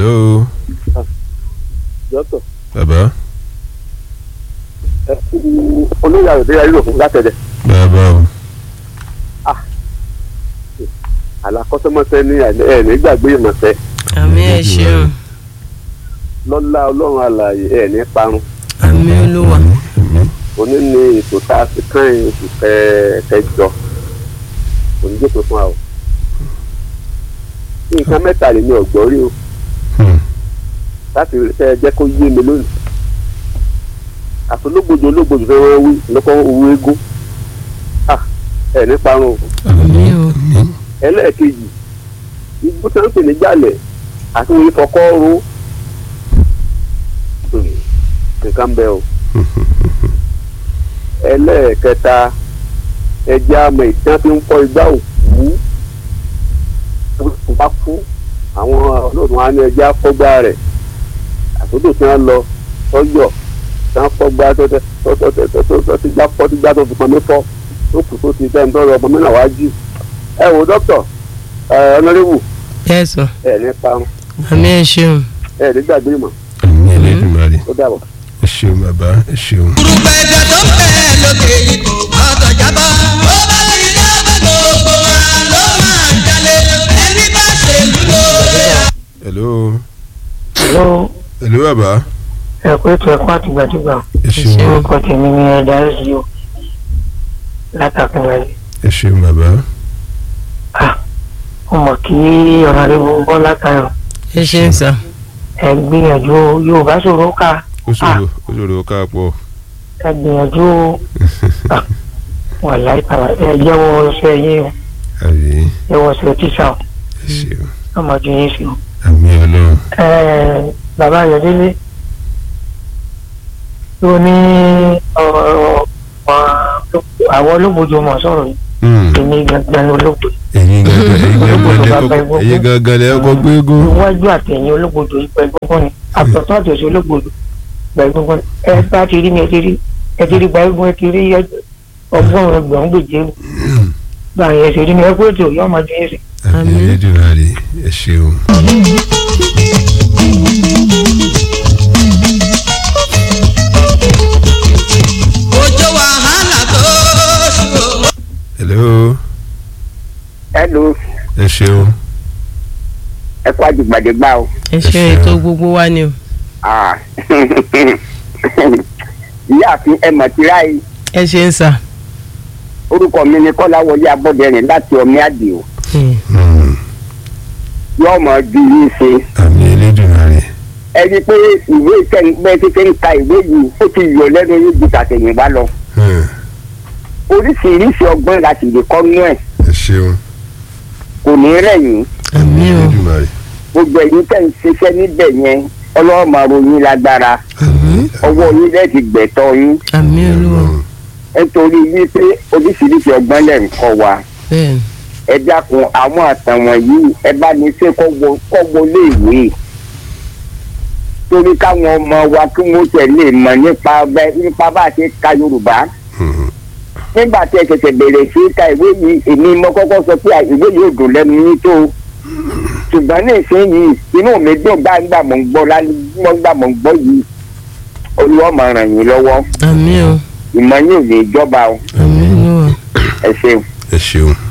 hello dọ́tọ̀ bàbá ẹ kú olóyè àyọ̀dé ayé òfin látẹ̀dẹ̀ bàbá o àlàkọ́sẹ́mọsẹ́ ní ẹ̀ ní gbàgbé ìmọ̀sẹ́ àmì ẹ ṣeun lọ́lá ọlọ́run àlàyé ẹ̀ ní parun àmì olúwa òní ni ètò tá a ti kàn yín oṣù kẹ- kẹjọ òní jókòó fún wa o nǹkan mẹ́ta lè ní ọ̀gbọ́n rí o Hmm. láti ẹ jẹ́ kó yé mi lónìí àtológbòdò ológbòdò fẹ́ wọ́n wí lọ́kọ́ owó eégún Ah, ẹ̀ ní parun o àmì o ẹlẹ́ẹ̀kejì igbó tó ń pè ní jálẹ̀ àti wọ́n fọkọ́ ro Hmm, nǹkan bẹ́ẹ̀ o ẹlẹ́ẹ̀kẹta ẹja àmọ̀ ìtàn tí ń fọ igbá òkú tó bá kú àwọn ọlọ́run á ní ẹja fọ́gbá rẹ̀ àtúntò tí wọ́n lọ tọ́jọ́ tí wọ́n fọ́gbá tó tẹ tó tó tó tó tó tó ti gbá fọ́ ti gbá tó fi pọnmi fọ́ tó kù tó ti tẹ́ ń tọ́rọ ọmọ mẹ́rin àwájú ẹ wo dókítà ẹ ọ̀nàrẹ́wù ẹ sọ ẹ ní parun àmì ẹ ṣeun ẹ ní gbàgbé ìmọ̀ àmì ẹlẹ́dùnmarè ó dàbọ̀. ẹ ṣeun bàbá ẹ ṣeun. Gbùrùgbà ẹ̀dá tó ń bẹ lókè yìí kò gbọ́dọ̀ jábọ́. Ó bá ti dábẹ́ gbogbo wa ló máa jalè. Ẹni bá ṣèlú lóore. hello Hello, hello bàbá ẹ kú ètò ẹ̀kọ́ àtìgbàdìgbà. ẹ ṣeun ṣeun. Orúkọ tèmi ni ẹ̀dá ẹ̀sìn o. Látàkùnrin. ẹ ṣeun bàbá Mo mọ̀ kí ọ̀nàdébò Bọ́lá Táyọ̀ ẹ ṣeun sà ẹ gbìyànjú Yorùbá ṣòro ká ó ṣòro ó ṣòro ká pọ̀ ẹ gbìyànjú wà láìpẹ́ ẹ jẹ́wọ́ ṣe yín o àbí jẹ́wọ́ ṣe tíṣà o ẹ ṣeun ọmọdé yín sí o. àmì ọlọ́run Ẹ bàbá Ayọ̀délé tó ní ọ̀rọ̀ àwọn olóògbòjò mọ̀ sọ̀rọ̀ yìí Hmm. èmi gangan ni olóògbé. ẹ̀yin gangan ẹ̀yin gangan lẹ Bàbá kọ́kọ́ ìgbógun. ẹ̀yin gangan lẹ kọ́kọ́ gbégún. iwájú àtẹ̀yìn olóògbòdò ìgbà egungun ni àtọ̀tọ̀ àtẹ̀sí olóògbòdò ìgbà egungun ni ẹ bá ti rí ni ẹ ti rí ẹ ti rí gba egun ẹ ti rí ọgbọ́n ẹgbẹ̀rún gbèjé gba àyẹ̀ ṣe rí ni ẹ kó ètò yọ ọmọ dín sí. àmì ẹlẹ́dùnmarè ẹ ṣeun. Òjò wàhálà tó ṣù. hello hello ẹ ṣeun ẹ kó àjùgbàdégbà o. ẹ ṣeun ètò gbogbo wa ni o Ah. ìyáàfin ẹ mọ̀ tíra yìí ẹ ṣeun sà orúkọ mi ni kọ́láwọlé abọ́dẹrìn láti ọmí àdìo Hmm. Hmm. yóò mọ̀ ju yìí ṣe àmì ẹlẹ́dùnmarè ẹ rí i pé ìwé ìkẹ́ńpẹ́ títí ń ka ìwé yìí ó ti yọ lẹ́nu yóò ju tàtẹ̀yìnwá lọ Hmm. oríṣiríṣi ọgbọ́n la sì lè kọ́ nú ẹ̀ ẹ ṣeun kò ní rẹ̀yìn àmì àmì o ẹlẹ́dùnmarè gbogbo ẹ̀yin tẹ̀ ń ṣiṣẹ́ níbẹ̀ yẹn ọlọ́run máa ròyìn lágbára àmì ọwọ́ yín lẹ́ẹ̀ ti gbẹ̀tọ́ yín àmì olúwa nítorí wípé oríṣiríṣi ọgbọ́n lẹ̀ ń kọ́ wa bẹ́ẹ̀ ẹ dákun àwọn àtàn wọ̀nyí ẹ bá ní ṣe kọ́ wọlé ìwé torí káwọn ọmọ wa kí wọ́n tẹ̀lé mọ̀ nípa bẹ́ nípa bá a ṣe ka yorùbá Hmm. nígbà tí ẹ ṣẹ̀ṣẹ̀ bẹ̀rẹ̀ sí ka ìwé yìí èmi mo kọ́kọ́ sọ pé ìwé yìí ò dùn lẹ́nu yín tó ṣùgbọ́n ní ìsinyìí inú mi dùn gbàgbà mọ̀ ń gbọ́ lálẹ́ gbà mọ̀ ń gbọ́ yìí olúwa máa ràn yín lọ́wọ́ àmì o ìmọ̀ yín ò lè jọba o àmì olúwa ẹ ṣeun. ẹ ṣeun